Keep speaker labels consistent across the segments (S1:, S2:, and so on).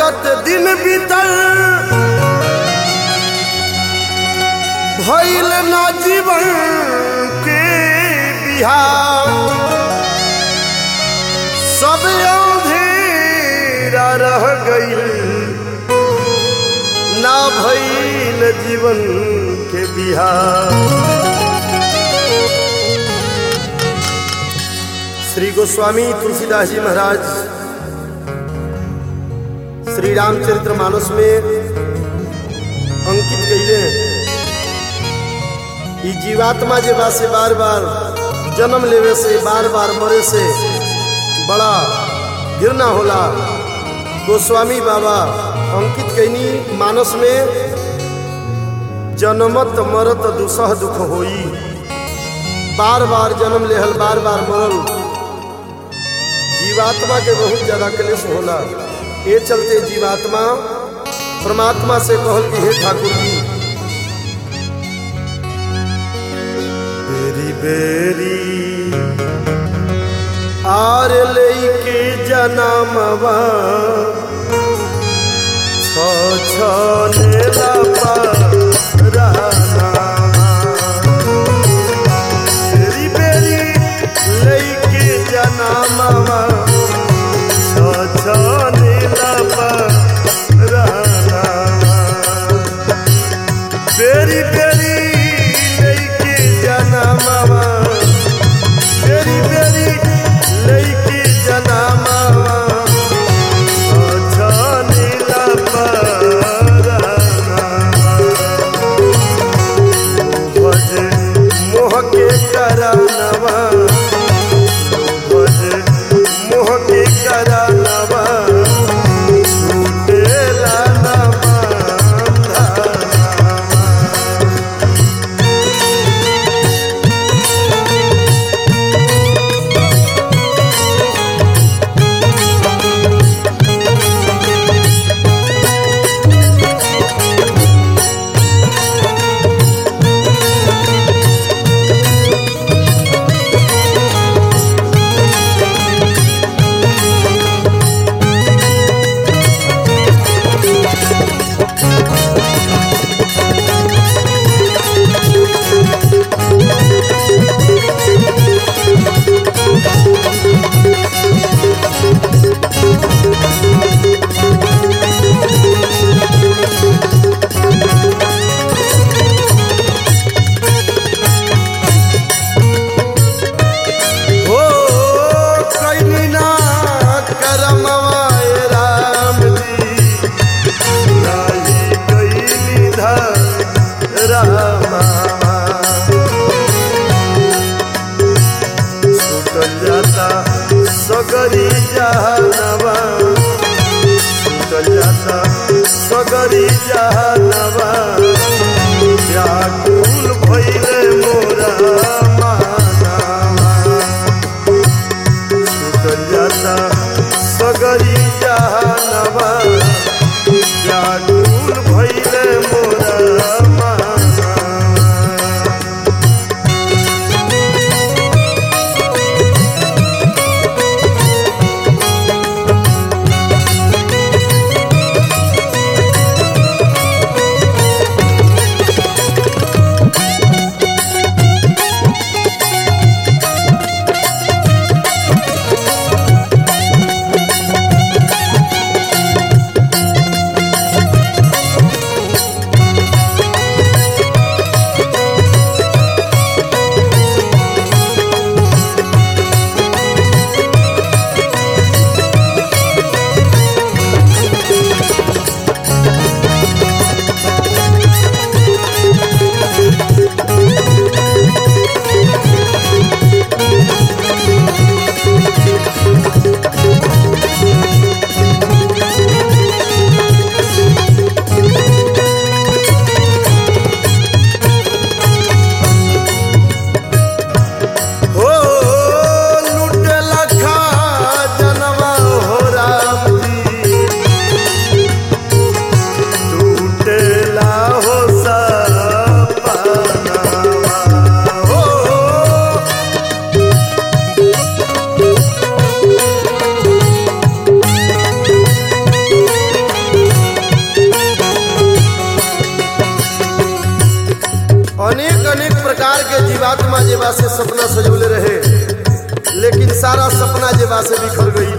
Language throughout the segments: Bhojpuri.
S1: करत दिन बीतल भइल ना जीवन के बिहार सब अंधेरा रह गईल ना भइल जीवन के बिहार श्री गोस्वामी तुलसीदास जी महाराज श्री रामचरित्र मानस में अंकित कइले ई जीवात्मा जे बा से बार बार जन्म लेवे से बार बार मरे से बड़ा घृणा होला गोस्वामी बाबा अंकित कैनी मानस में जन्मत मरत दुसह दुख होई बार बार जन्म लेहल बार बार मरल जीवात्मा के बहुत ज्यादा क्लेश होला ये चलते जीवात्मा परमात्मा से कहल कि हे ठाकुर जी बेरी बेरी आर लेके जनमवा छ छ नेला परानावा बेरी बेरी लेके जनमवा छ छ नेला परानावा बेरी बेरी लेके जनमवा बेरी बेरी लेके जनमवा अच्छा नीला परानावा भज मोह के करानवा भज मोह के करानवा छूटेला ना बंधनवा। हो कैनी ना करमवा ए राम जी लाली कैनी धर रामा छूटल जाता सगरी जहनवा छूटल जाता सगरी जहनवा व्याकुल भइले मोरा मानवा छूटल जाता सगरी जहनवा व्याकुल भइले मोरा मानवा अनेक अनेक प्रकार के जीवात्मा जेबा से सपना सजौले रहे लेकिन सारा सपना जेबा से बिखर गई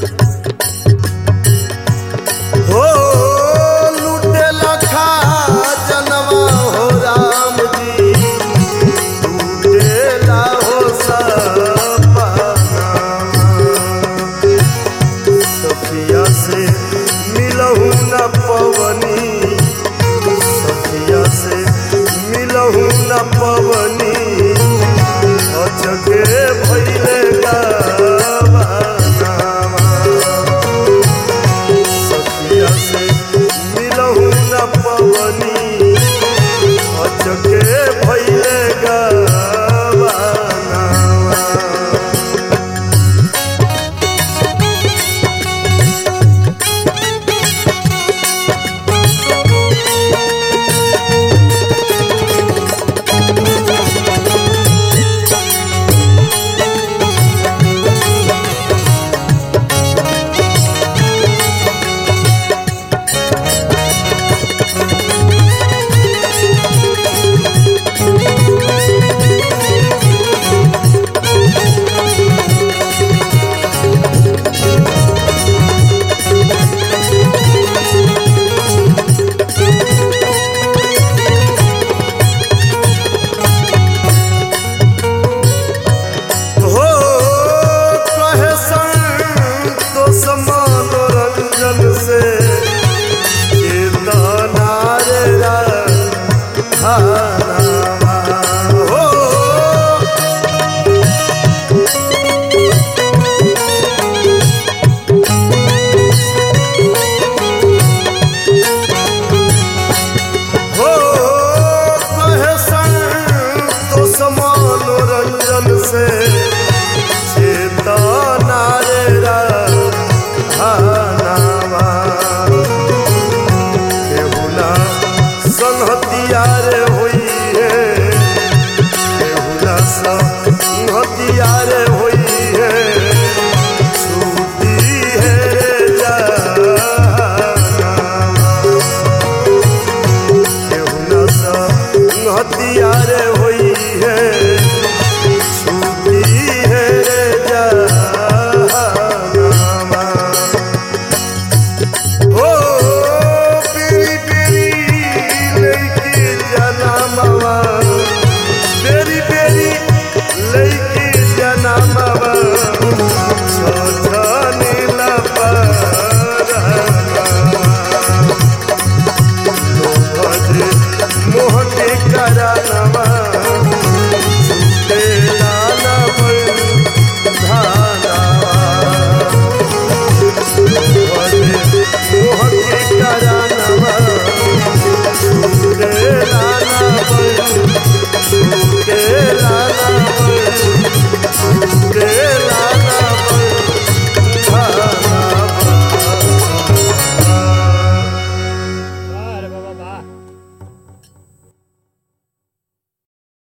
S1: हो लूटे लखा जनवा हो राम जी लूटेला हो सपना सखिया से मिलहू न पवनी सखिया से मिलहू न पवनी अचके भैले गावा सखिया से मिलहू न पवनी अचके भैले गावा हो कहे संतोष मनोरंजन से चेतना रे राधानामा हो हो कहे संतोष मनोरंजन से चेतना रे राधानामा केहुना संहतिया रे होई है केहुना संहतिया रे होई है छूटी है रे जहानामा केहुना संहतिया रे होई है छूटी है रे जहानामा हो पीरी पीरी लड़की जनमवा